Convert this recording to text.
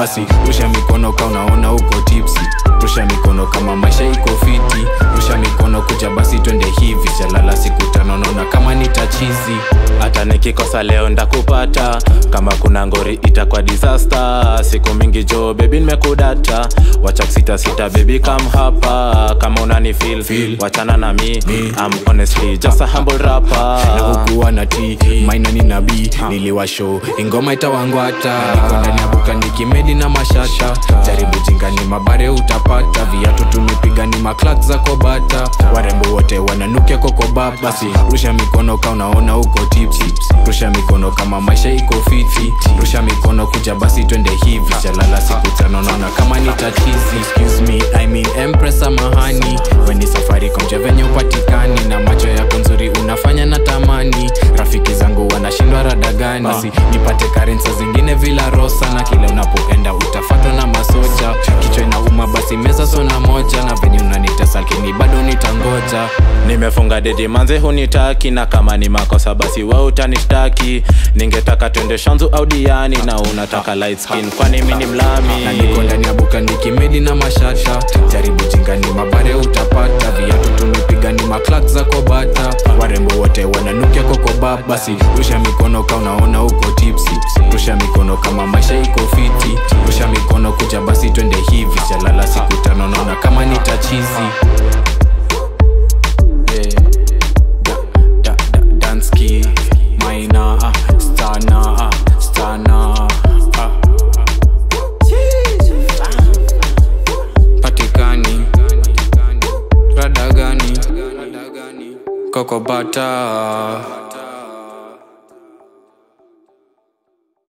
basi rusha mikono ka unaona uko tipsi rusha mikono kama maisha iko fiti rusha mikono kuja basi twende hivi chalala siku tano naona kama nitachizi hata nikikosa leo ndakupata kama kuna ngori itakuwa disaster siku mingi jo bebi nimekudata wacha kusitasita bebi kam hapa kama unani feel, Feel. wachana na mi I'm honestly just a humble rapper na hukuwa na t maina ni nabii niliwasho ingoma itawangwata niko ndani ya buka nikimedi na mashata jaribu jingani mabare utapata viatu tumepiga ni maklak za kobata warembo wote wananukia kokoba basi rusha mikono ka unaona uko tipsi rusha mikono kama maisha iko fiti rusha mikono kuja basi twende hivi chalala siku tano naona kama ni tatizi excuse me I mean empress samahani weni safari komja venye upatikani na macho yako nzuri unafanya na tamani rafiki zangu wanashindwa radagani basi nipate karensa zingine vila rosa na kile unapoenda utafatwa na masoja kichwa inauma basi meza sona moja na venye unanitesa lakini bado nitangoja nimefunga dedi manze hunitaki na kama ni makosa basi we utanishtaki ningetaka twende shanzu au diani na unataka light skin kwani mi ni mlami na niko ndani ya buka nikimedi na mashata jaribu jingani mabare utapata viatu tumepiga ni maklak za kobata warembo wote wananukia kokoba basi rusha mikono ka unaona uko tipsi rusha mikono kama maisha iko fiti rusha mikono kuja basi twende hivi chalala siku tano naona kama nitachizi Yeah. Da- da- da- Dansky, Maina, ah, Stana, ah, Stana, ah. patikani radagani kokobata